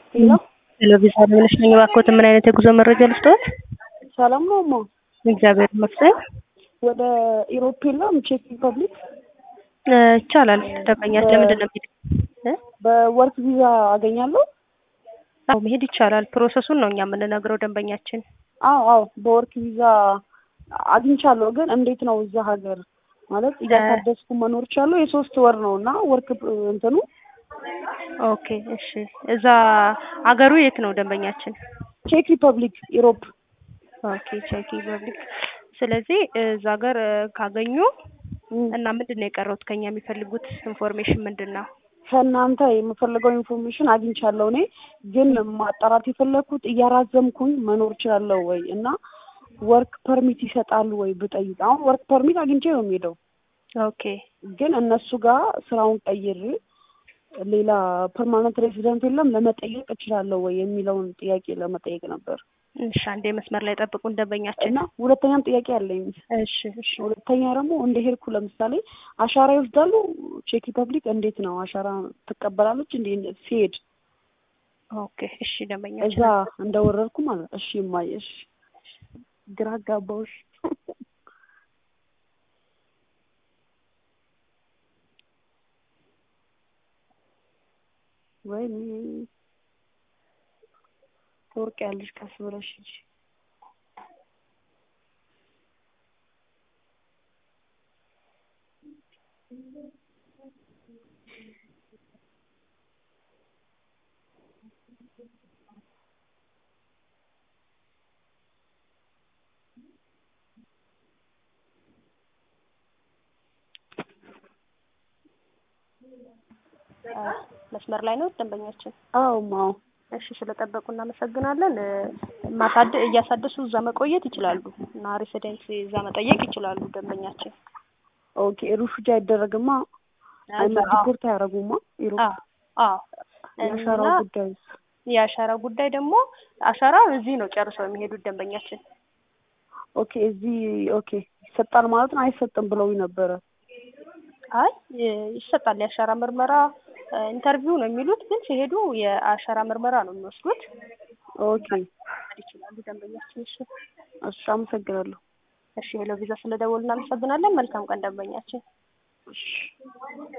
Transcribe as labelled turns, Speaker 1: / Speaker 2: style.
Speaker 1: ሄሎ
Speaker 2: ሄሎ ቪዛ ብለሽ ነኝ። እባክዎት ምን አይነት የጉዞ መረጃ ልስጥዎት?
Speaker 1: ሰላም ነው እማ?
Speaker 2: እግዚአብሔር ይመስገን።
Speaker 1: ወደ ኢሮፕ የለም ቼክ ሪፐብሊክ
Speaker 2: እ ይቻላል። ደንበኛሽ ለምንድን ነው የሚሄድ? እ?
Speaker 1: በወርክ ቪዛ አገኛለሁ?
Speaker 2: አዎ መሄድ ይቻላል። ፕሮሰሱን ነው እኛ የምንነግረው ደንበኛችን።
Speaker 1: አዎ አዎ በወርክ ቪዛ አግኝቻለሁ። ግን እንዴት ነው እዛ ሀገር ማለት እያሳደስኩ መኖር ቻለሁ። የሶስት ወር ነው እና ወርክ እንትኑ
Speaker 2: ኦኬ እሺ። እዛ አገሩ የት ነው ደንበኛችን?
Speaker 1: ቼክ ሪፐብሊክ ኢሮፕ።
Speaker 2: ኦኬ ቼክ ሪፐብሊክ። ስለዚህ እዛ ሀገር እ ካገኙ እና ምንድን ነው የቀረውት ከኛ የሚፈልጉት ኢንፎርሜሽን ምንድን ነው?
Speaker 1: ከእናንተ የምፈልገው ኢንፎርሜሽን አግኝቻለሁ። እኔ ግን ማጣራት የፈለግኩት እያራዘምኩኝ መኖር እችላለሁ ወይ እና ወርክ ፐርሚት ይሰጣሉ ወይ ብጠይቅ። አሁን ወርክ ፐርሚት አግኝቼ ነው የሚሄደው፣
Speaker 2: ኦኬ
Speaker 1: ግን እነሱ ጋር ስራውን ቀይሬ ሌላ ፐርማነንት ሬሲደንት የለም ለመጠየቅ እችላለሁ ወይ የሚለውን ጥያቄ ለመጠየቅ ነበር።
Speaker 2: እሺ አንዴ መስመር ላይ ጠብቁን ደንበኛችን።
Speaker 1: እና ሁለተኛም ጥያቄ አለኝ።
Speaker 2: እሺ እሺ
Speaker 1: ሁለተኛ ደግሞ እንደ ሄድኩ ለምሳሌ አሻራ ይወስዳሉ። ቼክ ሪፐብሊክ እንዴት ነው አሻራ ትቀበላለች እንዴ ሲሄድ
Speaker 2: ኦኬ እሺ ደንበኛችን
Speaker 1: እዛ እንደወረድኩ ማለት እሺ እማዬ እሺ ግራ አጋባሁሽ። ወይኔ ትወርቂያለሽ ቀስ ብለሽ ሂጂ።
Speaker 2: መስመር ላይ ነው ደንበኛችን።
Speaker 1: አዎ ማው
Speaker 2: እሺ ስለጠበቁ እናመሰግናለን። እ ማሳደ እያሳደሱ እዛ መቆየት ይችላሉ እና ሬሲደንስ እዛ መጠየቅ ይችላሉ ደንበኛችን።
Speaker 1: ኦኬ ሩፍጃ አይደረግማ አይመ
Speaker 2: አዎ
Speaker 1: ዲፖርት አያደርጉማ ኢሮፕ
Speaker 2: አዎ አዎ
Speaker 1: የአሻራው
Speaker 2: እና
Speaker 1: ጉዳይስ
Speaker 2: የአሻራ ጉዳይ ደግሞ አሻራ እዚህ ነው ጨርሰው የሚሄዱት ደንበኛችን።
Speaker 1: ኦኬ እዚህ ኦኬ ይሰጣል ማለት ነው አይሰጥም ብለውኝ ነበረ
Speaker 2: አይ ይ- ይሰጣል የአሻራ ምርመራ እ ኢንተርቪው ነው የሚሉት፣ ግን ሲሄዱ የአሻራ ምርመራ ነው የሚወስዱት።
Speaker 1: ኦኬ
Speaker 2: መሄድ ይችላሉ ደንበኛችን። እሺ
Speaker 1: እሺ አመሰግናለሁ
Speaker 2: እሺ ሄሎ ቪዛ ስለደወሉ እናመሰግናለን። መልካም ቀን ደንበኛችን።
Speaker 1: እሺ